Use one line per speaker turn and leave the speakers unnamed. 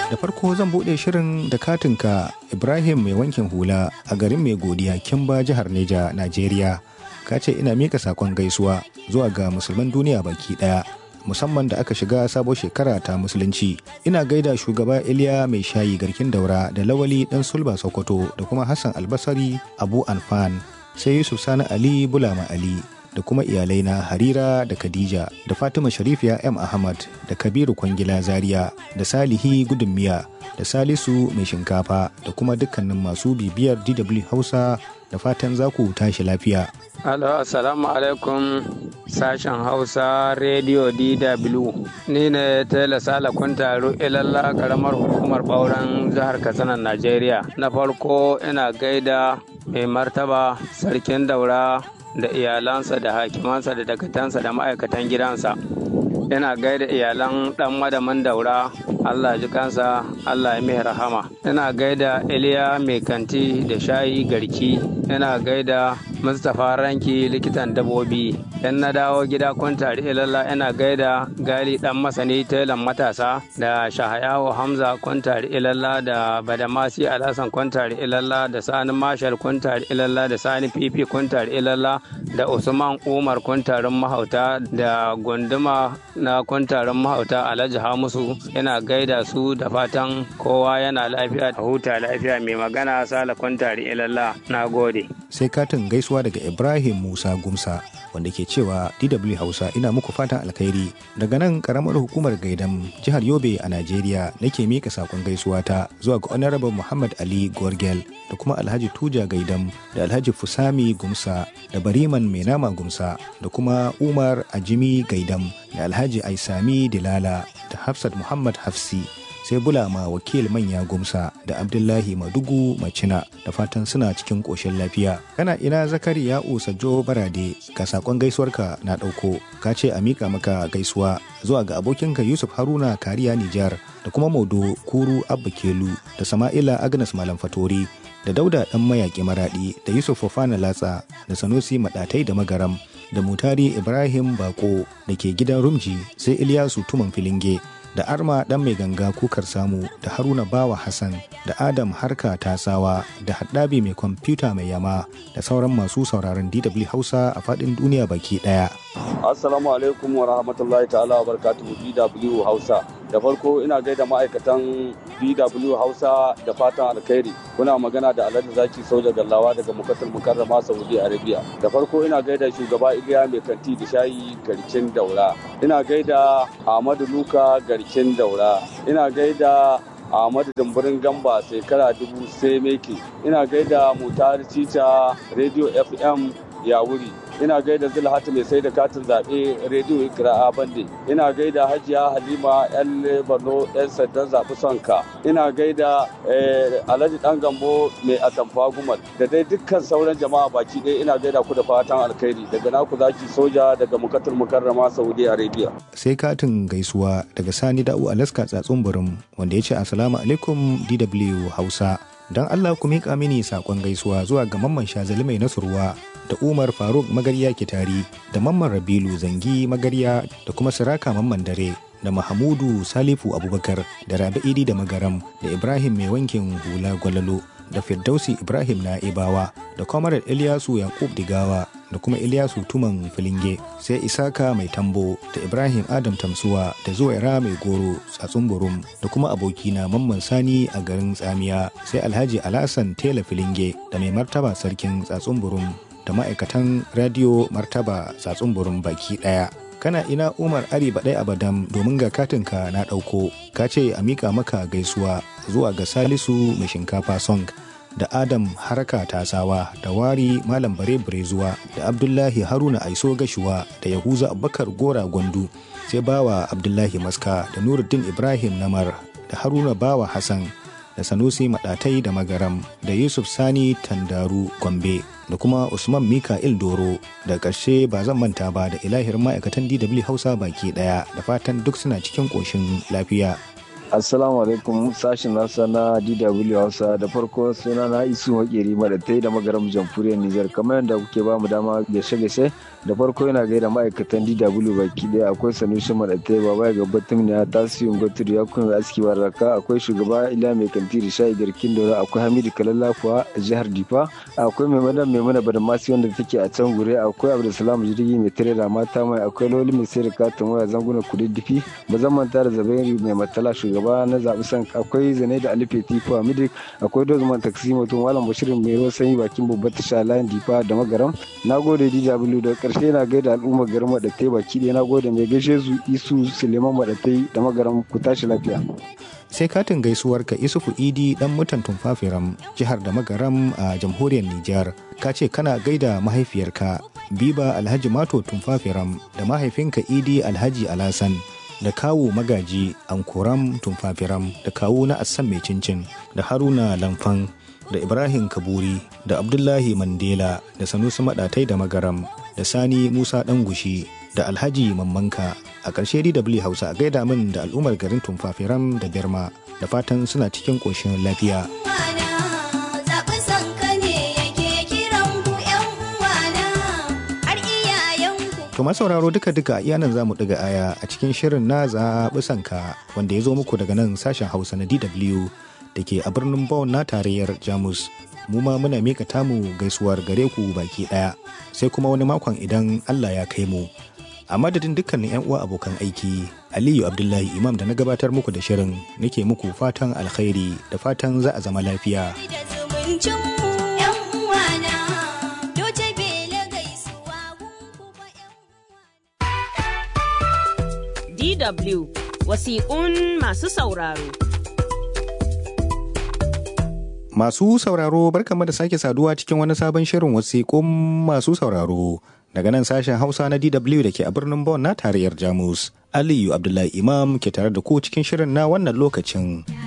da farko zan buɗe shirin da katinka ibrahim mai wankin hula a garin mai godiya kimba jihar neja najeriya ka ce ina mika sakon gaisuwa zuwa ga musulman duniya baki ɗaya musamman da aka shiga sabon shekara ta musulunci ina gaida shugaba iliya mai shayi garkin daura da lawali dan sulba sokoto da kuma hassan albasari abu anfan sai yusuf sani ali bulama ali da kuma iyalai na harira da khadija da fatima sharifiya m ahmad da kabiru kwangila zaria da salihi gudun miya da salisu mai shinkafa da kuma dukkanin masu bibiyar dw hausa da fatan za ku tashi lafiya
Alo, assalamu alaikum sashen Hausa Radio DW. Ni ne Tela Sala Kuntaru ilalla karamar hukumar ɓauren jihar Katsina, Najeriya. Na farko ina gaida mai martaba sarkin daura da iyalansa da hakimansa da dakatansa da ma'aikatan gidansa. Ina gaida iyalan ɗan madamin daura Allah ji kansa Allah ya mai rahama. Ina gaida Iliya mai kanti da shayi garki. Ina gaida Mustapha Ranki likitan dabobi. Yan na dawo gida kwantari ilalla ina gaida gali dan masani telan matasa da shahayawo Hamza kwantari ilalla da Badamasi Alhassan kwantari ilalla da Sani Marshal kwantari ilalla da Sani Fifi kwantari ilalla da Usman Umar kwantarin mahauta da gunduma na kwantarin mahauta Alhaji Hamusu ina gaida su da fatan kowa yana lafiya da huta lafiya mai magana Sala kwantari ilalla na gode.
sai katin gaisuwa daga ibrahim musa gumsa wanda ke cewa dw hausa ina muku fatan alkhairi daga nan karamar hukumar gaidam jihar yobe a najeriya nake mika sakon gaisuwa ta zuwa ga honorable muhammad ali gorgel da kuma alhaji tuja gaidam da alhaji fusami gumsa da bariman mai nama gumsa da kuma umar ajimi gaidam da alhaji aisami dilala da hafsat muhammad hafsi sai bulama wakil manya gumsa da abdullahi madugu macina da fatan suna cikin ƙoshin lafiya kana ina zakari ya sajo barade ga sakon gaisuwarka na ɗauko ka ce a miƙa maka gaisuwa zuwa ga abokinka yusuf haruna kariya nijar da kuma modo kuru abba kelu da sama'ila agnes malam fatori da dauda ɗan mayaƙi maraɗi da yusuf fofana latsa da sanusi maɗatai da magaram da mutari ibrahim bako da ke gidan rumji sai iliyasu tuman filinge da arma dan mai ganga kukar samu da haruna bawa hassan da adam harka tasawa da haddabi mai kwamfuta mai yama da sauran masu sauraron dw hausa a fadin duniya baki daya
assalamu alaikum wa rahmatullahi ta'ala wa barakatuhu dw hausa da farko ina gaida ma'aikatan dw hausa da fatan alkhairi kuna magana da alhaji zaki soja gallawa daga mukatul mukarrama saudi arabia da farko ina gaida shugaba iliya mai kanti da shayi garkin daura ina gaida ahmadu luka garkin daura ina gaida Ahmadu Dumburin Gamba shekara dubu sai meke ina gaida Mutar Cica Radio FM ya wuri ina gaida zulhatu mai sai da katin zaɓe rediyo ikira'a bande ina gaida hajiya halima yan borno yan sandan zaɓi sonka ina gaida alhaji dan gambo mai atamfa gumal da dai dukkan sauran jama'a baki ɗaya ina gaida ku da fatan alkhairi daga naku zaki soja daga mukatul mukarrama saudi arabia
sai katin gaisuwa daga sani da'u alaska tsatsun burin wanda ya ce assalamu alaikum dw hausa don allah ku miƙa mini saƙon gaisuwa zuwa ga mamman shazali mai nasurwa da Umar Faruk Magarya Kitari da Mamman Rabilu Zangi Magarya da kuma Siraka Mamman Dare da Mahamudu Salifu Abubakar da Rabi Idi da Magaram da Ibrahim Mai Wankin Hula Gwalalo da Firdausi Ibrahim Na'ibawa da Kwamarar Ilyasu Yakub Digawa da kuma Ilyasu Tuman Filinge sai Isaka Mai Tambo da Ibrahim Adam Tamsuwa da Zuwaira Mai Goro Tsatsun Burum da kuma abokina Mamman Sani a garin Tsamiya sai Alhaji Alasan Tela Filinge da Mai Martaba Sarkin Tsatsun Burum da ma'aikatan radio martaba tsatsun burin baki daya kana ina umar ari baɗai abadam domin ga katinka na ɗauko ka ce a mika maka gaisuwa zuwa ga salisu mai shinkafa song da adam harka tasawa da wari malam bare zuwa da abdullahi haruna aiso gashuwa da yahuza abubakar gora gwandu sai bawa abdullahi maska da nuruddin ibrahim namar da haruna bawa hassan da sanusi maɗatai da magaram da yusuf sani tandaru gombe da kuma usman mika'il doro da ƙarshe ba zan manta ba da ilahir ma'aikatan dw hausa baki ɗaya da fatan duk suna cikin ƙoshin lafiya
Assalamu alaikum sashen nasa na DW Hausa da farko suna na isu makeri madatai da magaram jamhuriyar Nijar kamar yadda kuke ba mu dama gaishe-gaishe da farko yana gaida ma'aikatan DW baki daya akwai Sanusi madatai baba ya gabatar ya tasiri gwaturi ya kuma aski baraka akwai shugaba Ila mai kantiri sha'i garkin dora akwai Hamidu Kalallafuwa a jihar Difa akwai mai madan mai mana badamasi wanda take a can gure akwai Abdulsalam jirgi mai tare da mata mai akwai Loli mai sai da katin waya zanguna kududdufi ba zan manta da Zabairu mai matala shugaba shugaba na zaɓi san akwai zane da alife tifu a midik akwai dozman taksi mutum malam bashirin mai ruwan sanyi bakin babbar tasha layin difa da magaram na gode dw da karshe na gaida al'ummar garin maɗatai baki ɗaya na gode mai gaishe su isu suleiman maɗatai da magaram ku tashi lafiya.
sai katin gaisuwar ka isufu idi dan mutan tumfafiram jihar da magaram a jamhuriyar nijar ka ce kana gaida mahaifiyarka biba alhaji mato tumfafiram da mahaifinka idi alhaji alasan da kawo magaji ankoram tumfafiram da kawo na assan mai cincin da haruna lamfan da ibrahim kaburi da abdullahi mandela da sanusi madatai da magaram da sani musa gushi da alhaji mammanka a ƙarshe dw hausa a gaida min da al'ummar garin tumfafiram da birma da fatan suna cikin ƙoshin lafiya To sauraro duka-duka iya nan za mu ɗiga aya a cikin shirin na zaɓi sanka wanda ya zo muku daga nan sashen Hausa na DW da ke a birnin Bonn na tarayyar Jamus. Mu ma muna mika tamu gaisuwar gare ku baki ɗaya sai kuma wani makon idan Allah ya kai mu. A madadin dukkanin 'yan uwa abokan aiki, Aliyu Abdullahi Imam da na gabatar muku da shirin nake muku fatan alkhairi da fatan za a zama lafiya.
DW wasiƙun masu sauraro.
Masu sauraro barkamu da sake saduwa cikin wani sabon shirin wasiƙun masu sauraro daga nan sashen Hausa na DW da ke a birnin Bonn na tarayyar Jamus. Aliyu Abdullahi Imam ke tare da ku cikin shirin na wannan lokacin.